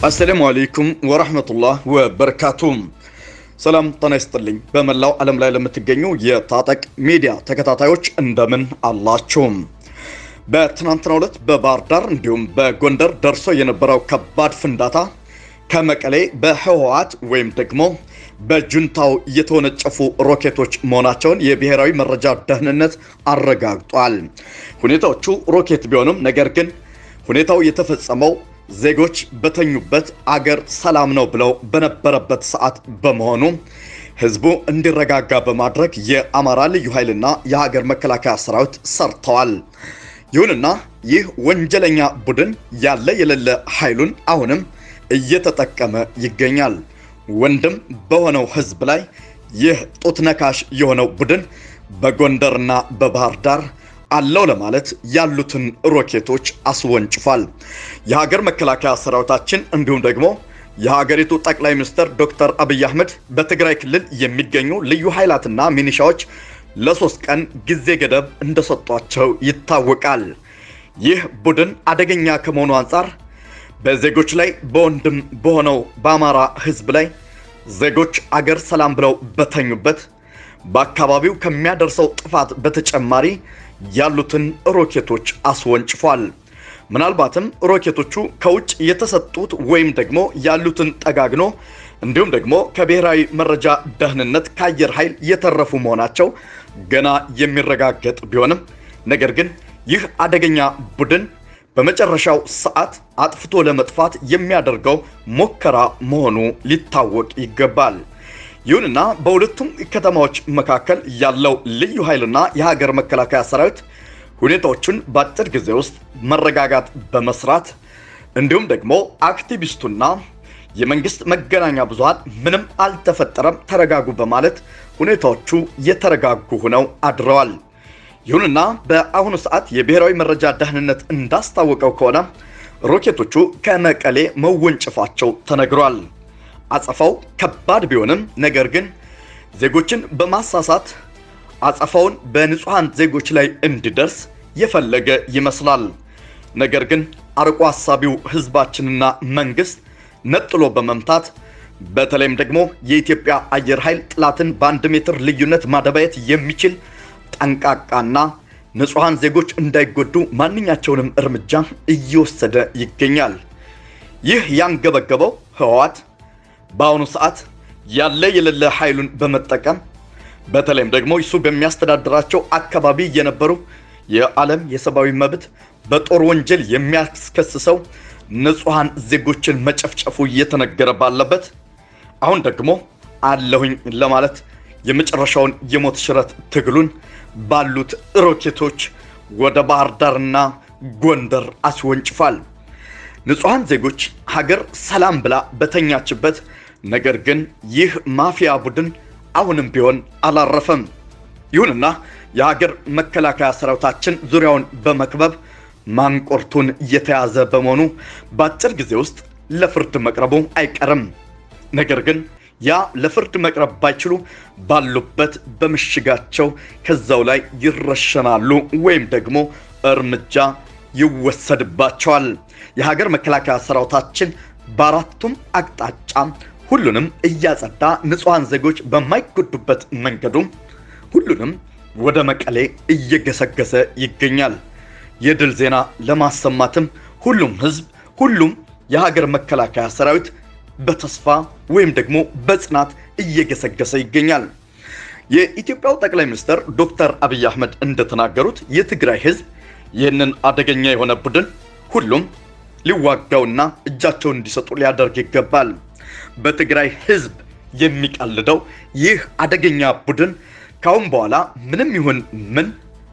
አሰላሙ አለይኩም ወረህመቱላህ ወበረካቱም። ሰላም ጤና ይስጥልኝ። በመላው ዓለም ላይ ለምትገኙ የታጠቅ ሚዲያ ተከታታዮች እንደምን አላችሁም? በትናንትናው ዕለት በባህር ዳር እንዲሁም በጎንደር ደርሶ የነበረው ከባድ ፍንዳታ ከመቀሌ በህወሓት ወይም ደግሞ በጁንታው የተወነጨፉ ሮኬቶች መሆናቸውን የብሔራዊ መረጃ ደህንነት አረጋግጧል። ሁኔታዎቹ ሮኬት ቢሆንም ነገር ግን ሁኔታው የተፈጸመው ዜጎች በተኙበት አገር ሰላም ነው ብለው በነበረበት ሰዓት በመሆኑ ህዝቡ እንዲረጋጋ በማድረግ የአማራ ልዩ ኃይልና የሀገር መከላከያ ሰራዊት ሰርተዋል። ይሁንና ይህ ወንጀለኛ ቡድን ያለ የሌለ ኃይሉን አሁንም እየተጠቀመ ይገኛል። ወንድም በሆነው ህዝብ ላይ ይህ ጡት ነካሽ የሆነው ቡድን በጎንደርና በባህር ዳር አለው ለማለት ያሉትን ሮኬቶች አስወንጭፏል። የሀገር መከላከያ ሰራዊታችን እንዲሁም ደግሞ የሀገሪቱ ጠቅላይ ሚኒስትር ዶክተር አብይ አህመድ በትግራይ ክልል የሚገኙ ልዩ ኃይላትና ሚኒሻዎች ለሶስት ቀን ጊዜ ገደብ እንደሰጧቸው ይታወቃል። ይህ ቡድን አደገኛ ከመሆኑ አንጻር በዜጎች ላይ በወንድም በሆነው በአማራ ህዝብ ላይ ዜጎች አገር ሰላም ብለው በተኙበት በአካባቢው ከሚያደርሰው ጥፋት በተጨማሪ ያሉትን ሮኬቶች አስወንጭፏል። ምናልባትም ሮኬቶቹ ከውጭ የተሰጡት ወይም ደግሞ ያሉትን ጠጋግኖ እንዲሁም ደግሞ ከብሔራዊ መረጃ ደህንነት ከአየር ኃይል የተረፉ መሆናቸው ገና የሚረጋገጥ ቢሆንም ነገር ግን ይህ አደገኛ ቡድን በመጨረሻው ሰዓት አጥፍቶ ለመጥፋት የሚያደርገው ሙከራ መሆኑ ሊታወቅ ይገባል። ይሁንና በሁለቱም ከተማዎች መካከል ያለው ልዩ ኃይልና የሀገር መከላከያ ሰራዊት ሁኔታዎቹን በአጭር ጊዜ ውስጥ መረጋጋት በመስራት እንዲሁም ደግሞ አክቲቪስቱና የመንግስት መገናኛ ብዙሃን ምንም አልተፈጠረም ተረጋጉ በማለት ሁኔታዎቹ የተረጋጉ ሆነው አድረዋል። ይሁንና በአሁኑ ሰዓት የብሔራዊ መረጃ ደህንነት እንዳስታወቀው ከሆነ ሮኬቶቹ ከመቀሌ መወንጨፋቸው ተነግሯል። አጸፋው ከባድ ቢሆንም ነገር ግን ዜጎችን በማሳሳት አጸፋውን በንጹሐን ዜጎች ላይ እንዲደርስ የፈለገ ይመስላል። ነገር ግን አርቆ ሀሳቢው ህዝባችንና መንግስት ነጥሎ በመምታት በተለይም ደግሞ የኢትዮጵያ አየር ኃይል ጠላትን በአንድ ሜትር ልዩነት ማደባየት የሚችል ጠንቃቃና ንጹሐን ዜጎች እንዳይጎዱ ማንኛቸውንም እርምጃ እየወሰደ ይገኛል። ይህ ያንገበገበው ህወሓት በአሁኑ ሰዓት ያለ የሌለ ኃይሉን በመጠቀም በተለይም ደግሞ እሱ በሚያስተዳድራቸው አካባቢ የነበሩ የዓለም የሰብአዊ መብት በጦር ወንጀል የሚያስከስሰው ንጹሐን ዜጎችን መጨፍጨፉ እየተነገረ ባለበት አሁን ደግሞ አለሁኝ ለማለት የመጨረሻውን የሞት ሽረት ትግሉን ባሉት ሮኬቶች ወደ ባህር ዳርና ጎንደር አስወንጭፏል። ንጹሐን ዜጎች ሀገር ሰላም ብላ በተኛችበት ነገር ግን ይህ ማፊያ ቡድን አሁንም ቢሆን አላረፈም። ይሁንና የሀገር መከላከያ ሰራዊታችን ዙሪያውን በመክበብ ማንቆርቱን እየተያዘ በመሆኑ በአጭር ጊዜ ውስጥ ለፍርድ መቅረቡ አይቀርም። ነገር ግን ያ ለፍርድ መቅረብ ባይችሉ ባሉበት በምሽጋቸው ከዛው ላይ ይረሸናሉ ወይም ደግሞ እርምጃ ይወሰድባቸዋል። የሀገር መከላከያ ሰራዊታችን በአራቱም አቅጣጫ ሁሉንም እያጸዳ ንጹሐን ዜጎች በማይጎዱበት መንገዱም ሁሉንም ወደ መቀሌ እየገሰገሰ ይገኛል። የድል ዜና ለማሰማትም ሁሉም ህዝብ፣ ሁሉም የሀገር መከላከያ ሰራዊት በተስፋ ወይም ደግሞ በጽናት እየገሰገሰ ይገኛል። የኢትዮጵያው ጠቅላይ ሚኒስትር ዶክተር አብይ አህመድ እንደተናገሩት የትግራይ ህዝብ ይህንን አደገኛ የሆነ ቡድን ሁሉም ሊዋጋውና እጃቸውን እንዲሰጡ ሊያደርግ ይገባል። በትግራይ ህዝብ የሚቀልደው ይህ አደገኛ ቡድን ካሁን በኋላ ምንም ይሁን ምን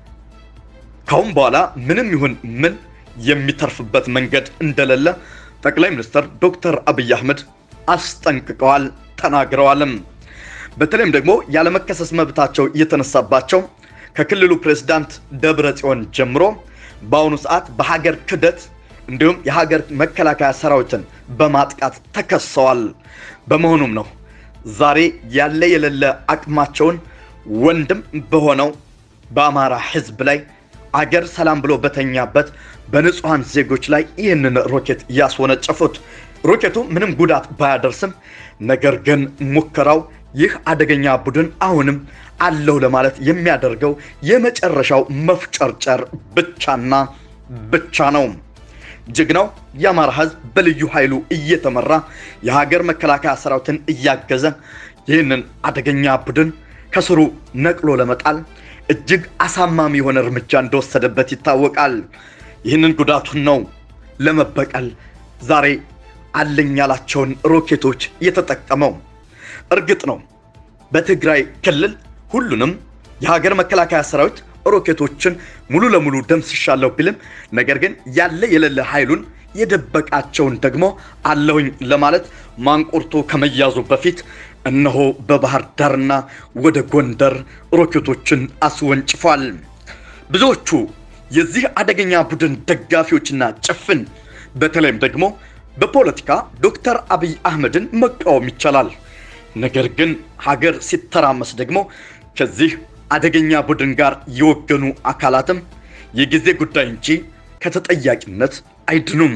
ካሁን በኋላ ምንም ይሁን ምን የሚተርፍበት መንገድ እንደሌለ ጠቅላይ ሚኒስትር ዶክተር አብይ አህመድ አስጠንቅቀዋል፣ ተናግረዋልም። በተለይም ደግሞ ያለመከሰስ መብታቸው እየተነሳባቸው ከክልሉ ፕሬዝዳንት ደብረ ጽዮን ጀምሮ በአሁኑ ሰዓት በሀገር ክህደት እንዲሁም የሀገር መከላከያ ሰራዊትን በማጥቃት ተከሰዋል። በመሆኑም ነው ዛሬ ያለ የሌለ አቅማቸውን ወንድም በሆነው በአማራ ህዝብ ላይ አገር ሰላም ብሎ በተኛበት በንጹሐን ዜጎች ላይ ይህንን ሮኬት ያስወነጨፉት። ሮኬቱ ምንም ጉዳት ባያደርስም ነገር ግን ሙከራው ይህ አደገኛ ቡድን አሁንም አለው ለማለት የሚያደርገው የመጨረሻው መፍጨርጨር ብቻና ብቻ ነው። ጀግናው የአማራ ሕዝብ በልዩ ኃይሉ እየተመራ የሀገር መከላከያ ሰራዊትን እያገዘ ይህንን አደገኛ ቡድን ከስሩ ነቅሎ ለመጣል እጅግ አሳማሚ የሆነ እርምጃ እንደወሰደበት ይታወቃል። ይህንን ጉዳቱን ነው ለመበቀል ዛሬ አለኝ ያላቸውን ሮኬቶች የተጠቀመው። እርግጥ ነው በትግራይ ክልል ሁሉንም የሀገር መከላከያ ሰራዊት ሮኬቶችን ሙሉ ለሙሉ ደምስሻለሁ ቢልም ነገር ግን ያለ የሌለ ኃይሉን የደበቃቸውን ደግሞ አለሁኝ ለማለት ማንቁርቶ ከመያዙ በፊት እነሆ በባህር ዳርና ወደ ጎንደር ሮኬቶችን አስወንጭፏል። ብዙዎቹ የዚህ አደገኛ ቡድን ደጋፊዎችና ጭፍን በተለይም ደግሞ በፖለቲካ ዶክተር አብይ አህመድን መቃወም ይቻላል። ነገር ግን ሀገር ሲተራመስ ደግሞ ከዚህ አደገኛ ቡድን ጋር የወገኑ አካላትም የጊዜ ጉዳይ እንጂ ከተጠያቂነት አይድኑም።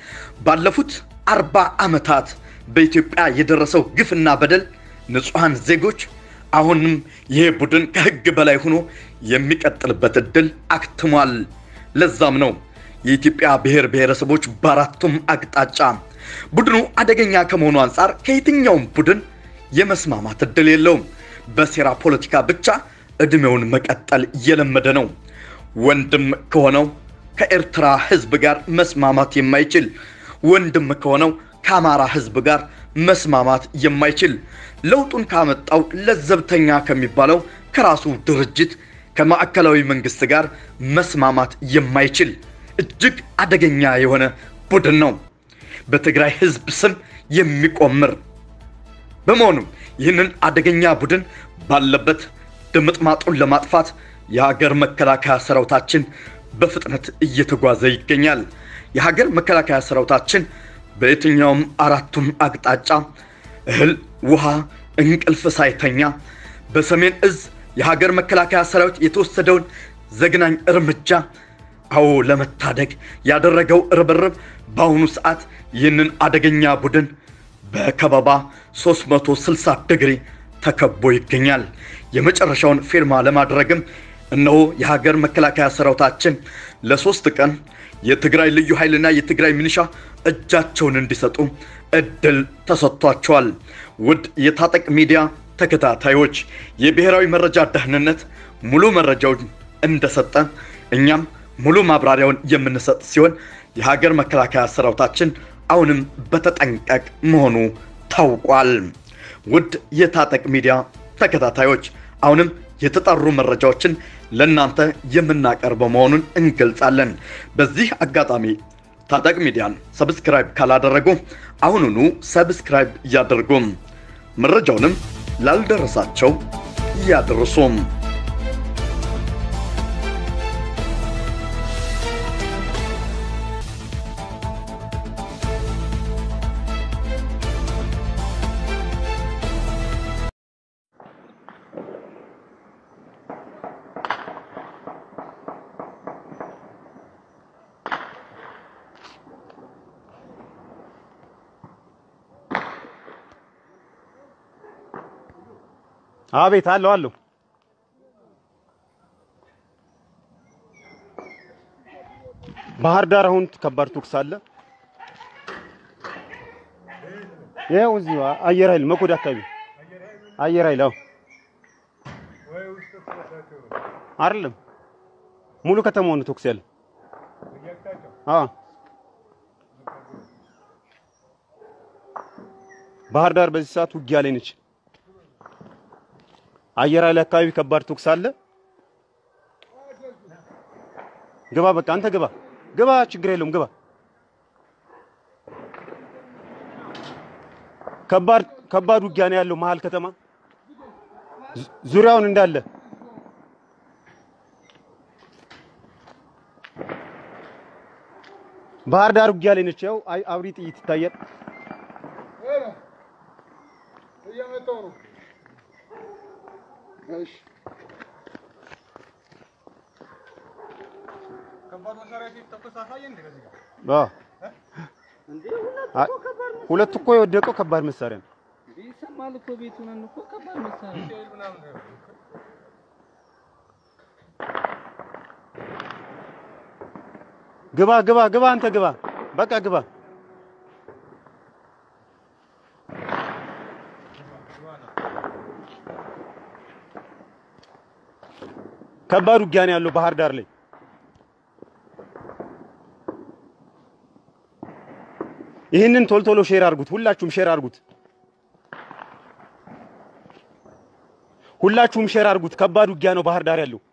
ባለፉት አርባ ዓመታት በኢትዮጵያ የደረሰው ግፍና በደል ንጹሐን ዜጎች አሁንም ይሄ ቡድን ከሕግ በላይ ሆኖ የሚቀጥልበት ዕድል አክትሟል። ለዛም ነው የኢትዮጵያ ብሔር ብሔረሰቦች በአራቱም አቅጣጫ ቡድኑ አደገኛ ከመሆኑ አንጻር ከየትኛውም ቡድን የመስማማት ዕድል የለውም። በሴራ ፖለቲካ ብቻ ዕድሜውን መቀጠል እየለመደ ነው። ወንድም ከሆነው ከኤርትራ ሕዝብ ጋር መስማማት የማይችል ወንድም ከሆነው ከአማራ ሕዝብ ጋር መስማማት የማይችል ለውጡን ካመጣው ለዘብተኛ ከሚባለው ከራሱ ድርጅት ከማዕከላዊ መንግስት ጋር መስማማት የማይችል እጅግ አደገኛ የሆነ ቡድን ነው። በትግራይ ሕዝብ ስም የሚቆምር በመሆኑም ይህንን አደገኛ ቡድን ባለበት ድምጥማጡን ለማጥፋት የሀገር መከላከያ ሰራዊታችን በፍጥነት እየተጓዘ ይገኛል። የሀገር መከላከያ ሰራዊታችን በየትኛውም አራቱም አቅጣጫ እህል፣ ውሃ፣ እንቅልፍ ሳይተኛ በሰሜን እዝ የሀገር መከላከያ ሰራዊት የተወሰደውን ዘግናኝ እርምጃ አዎ ለመታደግ ያደረገው ርብርብ በአሁኑ ሰዓት ይህንን አደገኛ ቡድን በከበባ 360 ዲግሪ ተከቦ ይገኛል። የመጨረሻውን ፊርማ ለማድረግም እነሆ የሀገር መከላከያ ሰራዊታችን ለሶስት ቀን የትግራይ ልዩ ኃይልና የትግራይ ሚኒሻ እጃቸውን እንዲሰጡ እድል ተሰጥቷቸዋል። ውድ የታጠቅ ሚዲያ ተከታታዮች የብሔራዊ መረጃ ደህንነት ሙሉ መረጃውን እንደሰጠ እኛም ሙሉ ማብራሪያውን የምንሰጥ ሲሆን የሀገር መከላከያ ሰራዊታችን አሁንም በተጠንቀቅ መሆኑ ታውቋል። ውድ የታጠቅ ሚዲያ ተከታታዮች አሁንም የተጣሩ መረጃዎችን ለእናንተ የምናቀርበው መሆኑን እንገልጻለን። በዚህ አጋጣሚ ታጠቅ ሚዲያን ሰብስክራይብ ካላደረጉ አሁኑኑ ሰብስክራይብ እያደርጉም መረጃውንም ላልደረሳቸው እያደርሱም አቤት አለው አለው። ባህር ዳር አሁን ከባድ ተኩስ አለ። ይኸው እዚሁ አየር ኃይል መኮድ አካባቢ አየር ኃይል አዎ፣ አይደለም ሙሉ ከተማው ነው ተኩስ ያለ። አዎ ባህር ዳር በዚህ ሰዓት ውጊያ ላይ ነች። አየር ኃይል አካባቢ ከባድ ተኩስ አለ። ግባ፣ በቃ አንተ ግባ፣ ግባ፣ ችግር የለውም ግባ። ከባድ ከባድ ውጊያ ነው ያለው መሀል ከተማ ዙሪያውን እንዳለ ባህር ዳር ውጊያ ላይ ነች። ያው አብሪ ጥይት ይታያል። እንዴ ሁለት አይ፣ እኮ ከባድ መሳሪያ ሁለት እኮ የወደቀው ከባድ መሳሪያ ነው። እንዴ ይሰማል እኮ ቤቱ ነን እኮ ከባድ መሳሪያ ግባ ግባ ግባ፣ አንተ ግባ፣ በቃ ግባ። ከባድ ውጊያ ነው ያለው ባህር ዳር ላይ። ይህንን ቶሎ ቶሎ ሼር አድርጉት፣ ሁላችሁም ሼር አድርጉት፣ ሁላችሁም ሼር አድርጉት። ከባድ ውጊያ ነው ባህር ዳር ያለው።